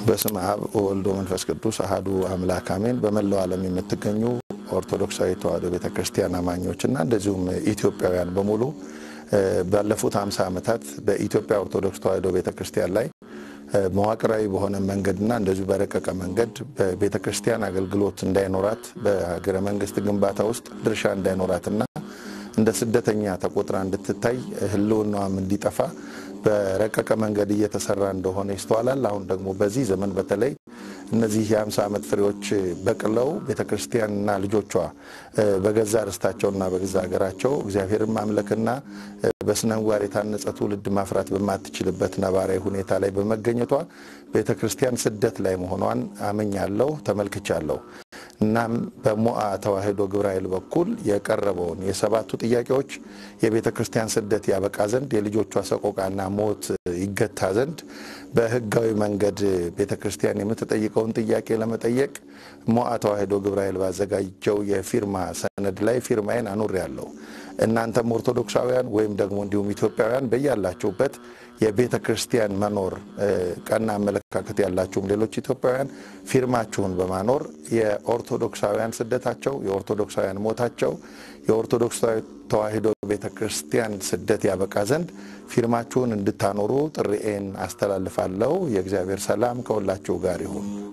በስመ አብ ወወልድ ወመንፈስ ቅዱስ አሐዱ አምላክ አሜን። በመላው ዓለም የምትገኙ ኦርቶዶክሳዊ ተዋሕዶ ቤተ ክርስቲያን አማኞችና እንደዚሁም ኢትዮጵያውያን በሙሉ ባለፉት 50 ዓመታት በኢትዮጵያ ኦርቶዶክስ ተዋሕዶ ቤተ ክርስቲያን ላይ መዋቅራዊ በሆነ መንገድና እንደዚሁ በረቀቀ መንገድ በቤተ ክርስቲያን አገልግሎት እንዳይኖራት በሀገረ መንግስት ግንባታ ውስጥ ድርሻ እንዳይኖራትና እንደ ስደተኛ ተቆጥራ እንድትታይ ሕልውናዋም እንዲጠፋ በረቀቀ መንገድ እየተሰራ እንደሆነ ይስተዋላል። አሁን ደግሞ በዚህ ዘመን በተለይ እነዚህ የ50 ዓመት ፍሬዎች በቅለው ቤተ ክርስቲያንና ልጆቿ በገዛ ርስታቸውና በገዛ ሀገራቸው እግዚአብሔርን ማምለክና በስነ ምግባር የታነጸ ትውልድ ማፍራት በማትችልበት ነባራዊ ሁኔታ ላይ በመገኘቷ ቤተ ክርስቲያን ስደት ላይ መሆኗን አምኛለሁ፣ ተመልክቻለሁ። እናም በሞአ ተዋሕዶ ግብረ ኃይል በኩል የቀረበውን የሰባቱ ጥያቄዎች የቤተ ክርስቲያን ስደት ያበቃ ዘንድ የልጆቿ ሰቆቃና ሞት ይገታ ዘንድ በሕጋዊ መንገድ ቤተ ክርስቲያን የምትጠይቀውን ጥያቄ ለመጠየቅ ሞአ ተዋሕዶ ግብረ ኃይል ባዘጋጀው የፊርማ ሰነድ ላይ ፊርማዬን አኑሬያለሁ። እናንተም ኦርቶዶክሳውያን ወይም ደግሞ እንዲሁም ኢትዮጵያውያን በያላችሁበት የቤተ ክርስቲያን መኖር ቀና አመለካከት ያላችሁም ሌሎች ኢትዮጵያውያን ፊርማችሁን በማኖር የኦርቶዶክሳውያን ስደታቸው፣ የኦርቶዶክሳውያን ሞታቸው፣ የኦርቶዶክስ ተዋሕዶ ቤተ ክርስቲያን ስደት ያበቃ ዘንድ ፊርማችሁን እንድታኖሩ ጥሪኤን አስተላልፋለሁ። የእግዚአብሔር ሰላም ከሁላችሁ ጋር ይሁን።